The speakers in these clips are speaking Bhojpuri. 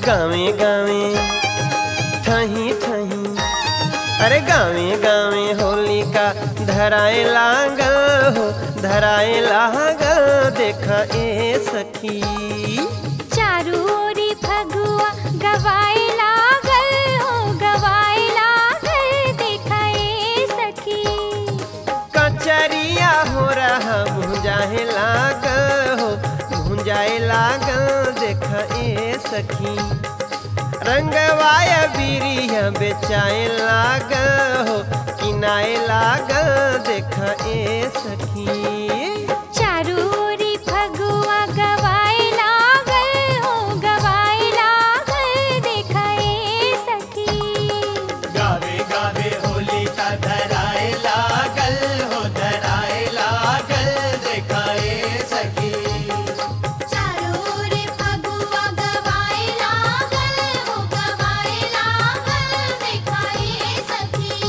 गावे गावे ठही ठही अरे गावे गावे होली का धराए लागल हो धराए लागल देखा ए सखी चारू ओरी फगुआ गवाए लागल हो गवाए लागल देखाए सखी कचरिया हो रहा भुंजाए लागल हो भुंजाए लागल देख ए सखी रंगवाय बिरिया बेचाए लागल हो किनाए लागल देख ए सखी चारू ओरी फगुआ गवाए लागल हो गवाए लागल देखाए सखी गावे गावे होली का धराए लागल हो धराए लागल देखाए सखी चारोरे फगुआ गवाए लागल हो गवाए लागल देखाए सखी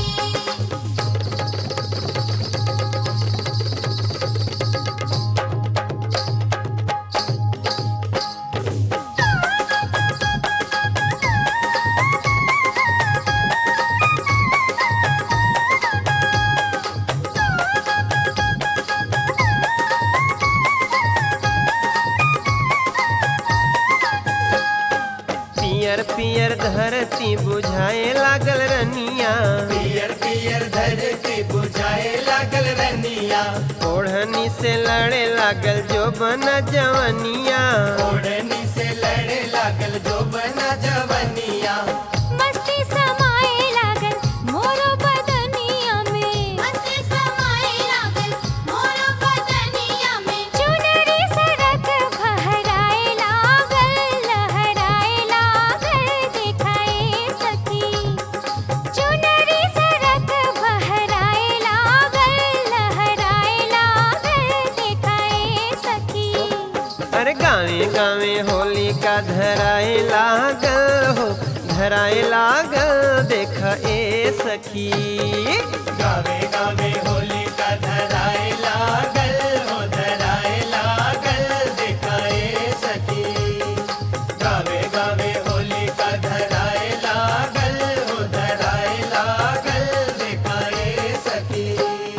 पियर पियर धरती बुझाए लागल रनिया पियर पियर धरती बुझाए लागल रनिया ओढ़नी से लड़े लागल जो बन जवनिया ओढ़नी से लड़े लागल जो बना जवनिया मस्ती समाए लागल मोरो बदनिया में मस्ती समाए लागल मोरो बदनिया में चुनरी सड़क फहराए लागल लहराए लागल देखाए सखी चुनरी सड़क फहराए लागल लहराए लागल देखाए सखी अरे गावे गावे होली का धराए लागल हो धराए लागल देख ए सखी गावे गावे होली का धराए लागल हो धराए लागल देखाए सखी गावे गावे होली का धराए लागल हो धराए लागल देखाए सखी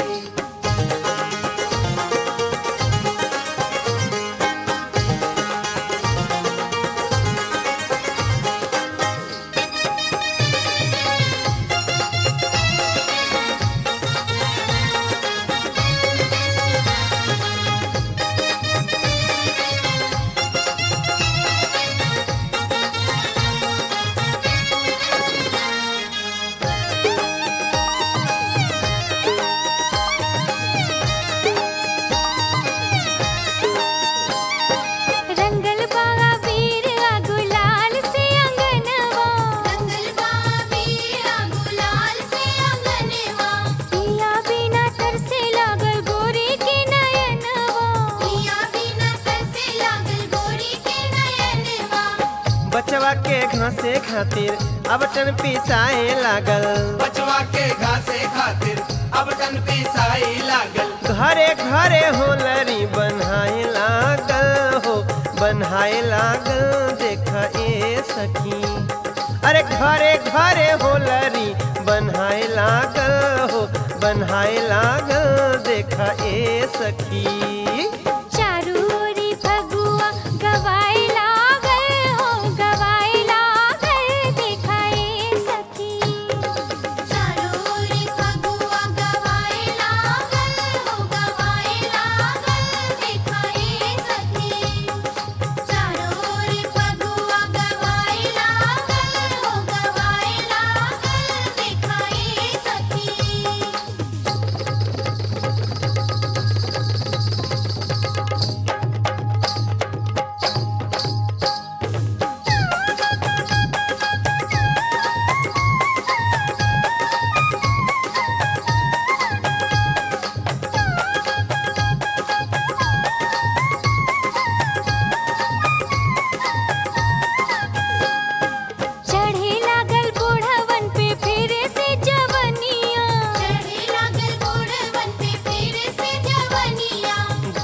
रंगल बागा वीर आ गुलाल से अंगनवा रंगल बागा वीर आ गुलाल से अंगनवा पिया बिना तरसे लागल गोरी के नयनवा पिया बिना तरसे लागल गोरी के नयनवा बचवा के घासे खातिर अब टन पिसाए लागल बचवा के घासे खातिर अब टन पिसाई लागल घरे घरे होलरी बनाए लागल हो बनाए लागल देख ए सखी अरे घरे घरे होलरी बनाए लागल हो बनाए लागल देख ए सखी चारू ओरी फगुआ गवाए लागल हो गवाए लागल देखाए सखी चारू ओरी फगुआ गवाए लागल हो गवाए लागल देखाए सखी चारू ओरी फगुआ गवाए लागल हो गवाए लागल देखाए सखी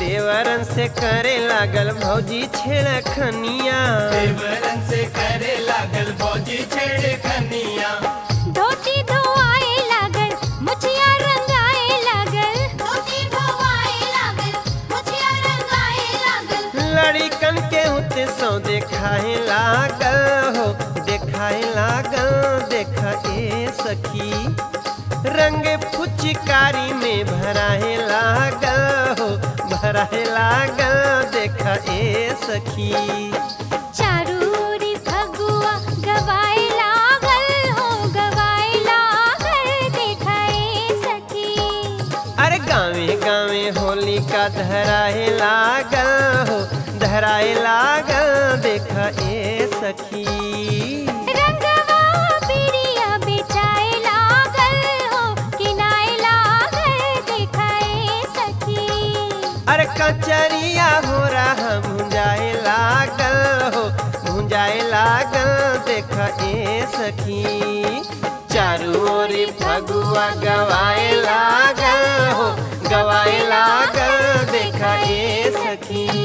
देवरन से करे लागल भौजी छेड़खनिया देवरन से करे लागल भौजी छेड़ खनिया धोती धोआए लागल मुछिया रंगाए लागल धोती धोआए लागल मुछिया रंगाए लागल लड़िकन के होते सौ देखाए लागल हो देखाए लागल देखा ए सखी रंग फुचकारी में भराए लागल हो भराए लागल देखा ए सखी चारूरी फगुआ गवाए लागल हो गवाए लागल देखाए सखी अरे गावे गावे होली का धराए लागल हो धराए लागल देखा ए सखी रंगवा पिरिया बेचाए लागल हो किनाए लागल देखाए सखी अरे कचरिया हो रहा भुंजाए लागल हो भुंजाए लागल देख ए सखी चारू ओरी फगुआ गवाए लागल हो गवाए लागल देख ए सखी